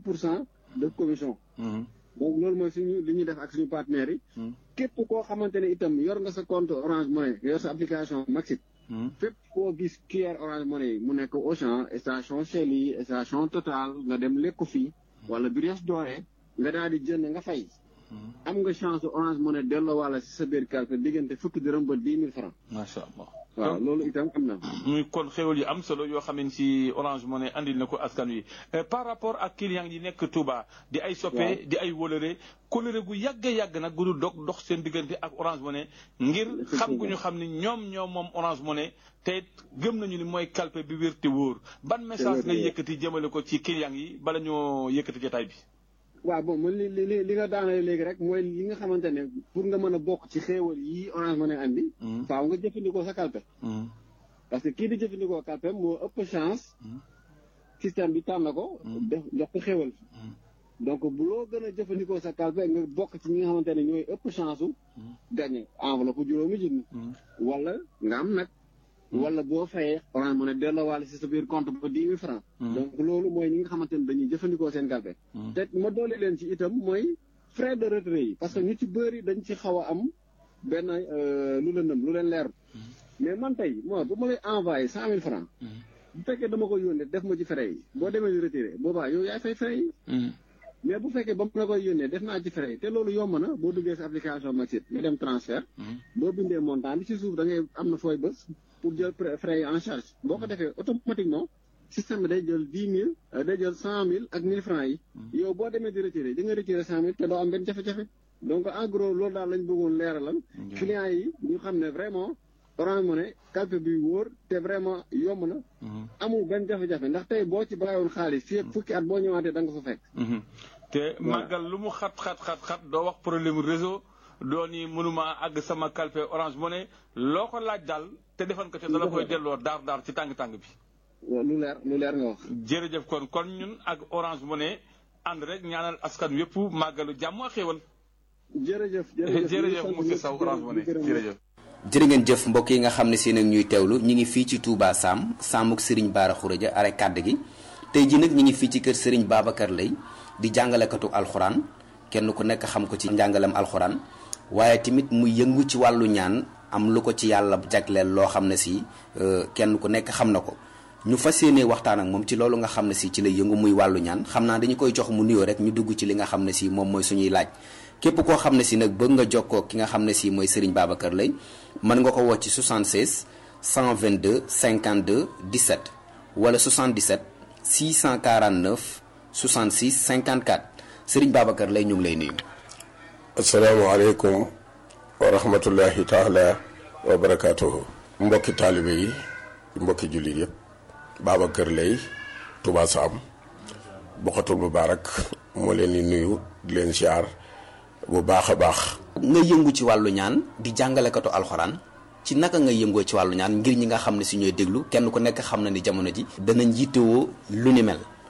pour cent de commission donc loolu mooy suñu li ñuy def ak suñu partenaires yi képp koo xamante ne itam yor nga sa compte Orange Money yor sa application Maxit fépp koo gis QR Orange Money yi mu nekk Auchan station Shell yi station Total nga dem lekku fii wala Brioche Dorée nga daal di jënd nga fay am nga chance Orange Money delloo wala si sa biir calpe diggante fukki dërëm ba dix mille francs macha allah waaw loolu itam am na muy kon xéwal yu am solo yoo xam ne si Orange Money andil na ko askan wi par rapport ak client yi nekk Touba di ay soppe di ay wolore kolore gu yàgg yàgg nag gu du dog dox seen diggante ak Orange Money ngir xam gu ñu xam ni ñoom ñoom moom Orange Money te gëm nañu ni mooy calpe bi wér te wóor ban message ngay yëkkati jëmale ko ci client yi bala ñoo yëkkati jotaay bi waaw bon man li li li nga daanale léegi rek mooy li nga xamante ne pour nga mën a bokk ci xéewal yi Orange Money andi faaw nga jëfandikoo sa calpe parce que kii di jëfandikoo calpe moo ëpp chance système bi tànn ko def jox ko xéewal donc bu loo gën a jëfandikoo sa calpe nga bokk ci ñi nga xamante ne ñooy ëpp chance u gagné enveloppe juróomi junni wala nga am nag wala boo fayee Orange Money delloowaale si sa biir compte ba dix mille francs donc loolu mooy ñi nga xamante ne dañuy jëfandikoo seen calpe te ma doole leen ci itam mooy frais de retrait yi parce que ñu ci bëri dañ ci xaw a am benn lu lëndëm lu leen leer mais man tey moo bu ma lay envoyé cent mille francs bu fekkee dama ko yónnee def ma ci frais yi boo demee di retiré boobaa yow yaay fay frais yi mais bu fekkee ba mu la koy yónnee def naa ci frais yi te loolu yomb na boo duggee sa application Maxit nga dem transfert boo bindee montant bi ci suuf da ngay am na fooy bës pour jël frais yi en charge boo ko defee automatiquement système bi day jël dix mille day jël cent mille ak mille francs yi yow boo demee di retiré di nga retiré cent mille te doo am benn jafe-jafe donc en gros loolu daal lañ bëggoon leeralal clients yi ñu xam ne vraiment Orange Money calpe bi wóor te vraiment yomb na amul benn jafe-jafe ndax tey boo ci bàyyiwoon xaalis fii ak fukki at boo ñëwaatee da nga fa fekk te màggal lu mu xat xat xat xat doo wax problème réseau doo ni mënuma àgg sama calpe Orange Money loo ko laaj daal te defan ko te dala koy delloo daar daar ci tàng-tàng bi lu leer lu leer nga wax jërëjëf kon kon ñun ak Orange Money ànd rek ñaanal askan wépp màggalu jàmm ak xéwal jërëjëf jërëjëf monsieur Sow Orange Money jërëjëf jërë ngeen jëf mbokk yi nga xam ne si nag ñuy teewlu ñi ngi fii ci Touba Sam Samuk Serigne Bara Khourédia are kàdd gi tey ji nag ñi ngi fii ci kër Serigne Babacar Lay di jàngalekatu alxuraan kenn ku nekk xam ko ci njàngalem alxuraan waaye tamit mu yëngu ci wàllu ñaan am lu ko ci yàlla jagleel loo xam ne si kenn ku nekk xam na ko ñu fas yéenee waxtaan ak moom ci loolu nga xam ne si ci la yëngu muy wàllu ñaan xam naa dañu koy jox mu nuyoo rek ñu dugg ci li nga xam ne si moom mooy suñuy laaj képp koo xam ne si nag bëgg nga jokkoo ki nga xam ne si mooy Serigne Babacar Lay mën nga ko woo ci 76 122 52 17 wala 77 649 66 54 Serigne Babacar Lay ñu ngi lay nuyu. asalaamaaleykum wa rahmatullahi taala wa barakaatuhu. mbokki taalibe yi mbokki jullit yëpp Babacar Lay Touba Sam Bokhatul Moubarak moo leen di nuyu di leen siyaar bu baax a baax. nga yëngu ci wàllu ñaan di jàngalekatu alxuraan ci naka nga yëngoo ci wàllu ñaan ngir ñi nga xam ne si ñooy déglu kenn ku nekk xam na ni jamono ji danañ yittewoo lu ni mel